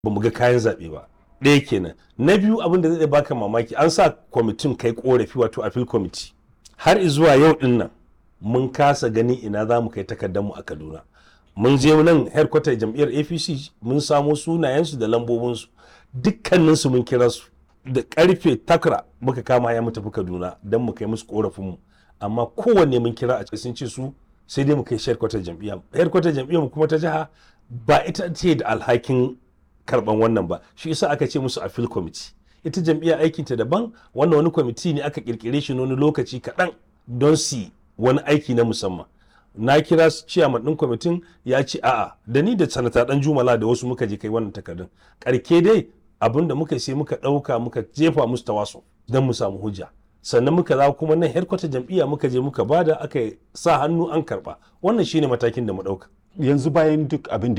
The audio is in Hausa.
ba mu ga kayan zaɓe ba ɗaya kenan na biyu abin da zai baka mamaki an sa kwamitin kai korafi wato appeal committee har zuwa yau din nan mun kasa gani ina za mu kai takardar mu a kaduna mun je nan headquarter jam'iyyar apc mun samo sunayensu da lambobinsu dukkaninsu mun kira su da karfe takra muka kama ya mu tafi kaduna don mu kai musu korafinmu amma kowanne mun kira a sun ce su sai dai mu kai headquarter jam'iyya headquarter jam'iyyar mu kuma ta jiha ba ita ce da alhakin karban wannan ba shi yasa aka ce musu appeal committee ita jam'iyyar aikinta daban wannan wani kwamiti ne aka kirkire shi wani lokaci kaɗan don su wani aiki na musamman na kira ciyaman ɗin kwamitin ya ce a'a da ni da sanata ɗan jumala da wasu muka je kai wannan takardun karke dai abin da muka sai muka ɗauka muka jefa musu tawaso don mu samu hujja sannan muka za kuma nan headquarter jam'iyya muka je muka bada aka sa hannu an karɓa wannan shine matakin da mu ɗauka yanzu bayan duk abin da